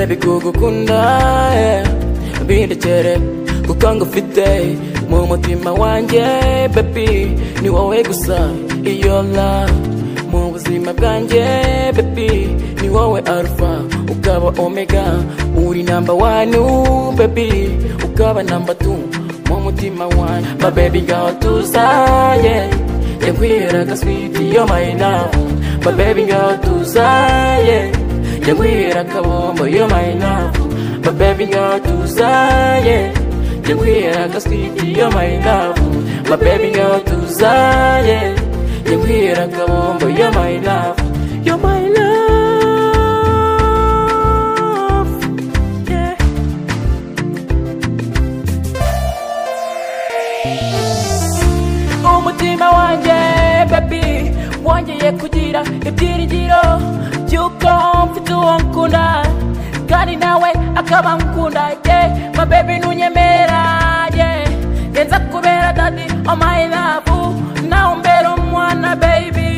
kugukunda eh, bindekere kuko ngufite mu mutima wanjye baby ni wowe gusa iyo la mu buzima bwanjye baby ni wowe alpha ukaba omega uri number one baby ukaba number two mu mutima wanjye my baby ngaho tuzanye yakwihera gaswiti yo my love my baby ngaho tuzanye yakwihera kabombo yo my love my baby ngaho tuzanye yakwihera gaswiti yo my love my baby ngaho tuzanye yakwihera kabombo yo my love yo my love yeah. umutima wanjye baby wongeye kugira ibyiringiro by'uko mfite uwo nkunda kandi nawe akaba nkunda ye ma baby ntunyemera ye genza kubera dadi oh my love nawe umbera umwana baby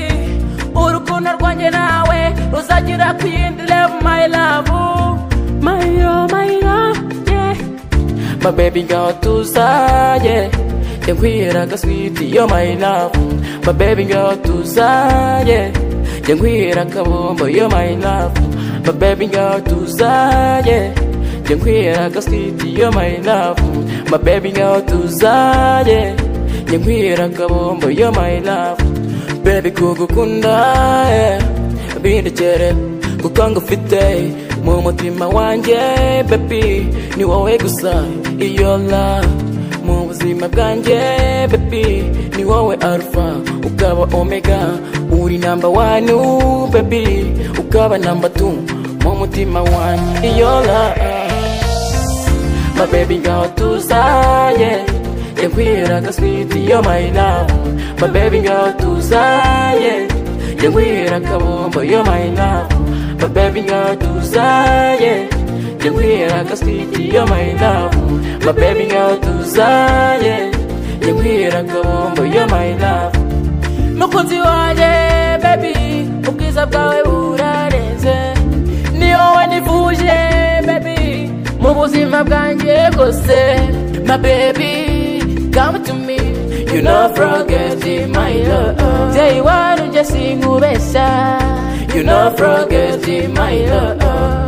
urukundo rwanjye nawe ruzagira ku yindi level my love my oh my love yeah My baby girl tuzaye Yankwihera gaswiti yo my love My baby girl tuzaye Yankwihera kabombo yo my love My baby girl tuzaye Yankwihera gaswiti yo my love My baby girl tuzaye Yankwihera kabombo yo my love Baby kugukunda eh, bindekere kuko ngufite mu mutima wanjye baby ni wowe gusa iyo la mu buzima bwanjye baby ni wowe alpha ukaba omega uri number one baby ukaba number two mu mutima wanjye iyo la my baby ngaho tuzanye yakwihera gaswiti yo my love my baby ngaho tuzanye yakwihera kabombo yo my love my baby ngaho tuzanye yakwihera gaswiti yo my love my baby ngaho tuzanye yakwihera kabombo yo my love mukunzi wanjye baby ubwiza bwawe burarenze ni wowe nifuje baby mu buzima bwanjye bwose my baby come to me you know forget it, my love day one ujya sinkubeshya you know forget it, my love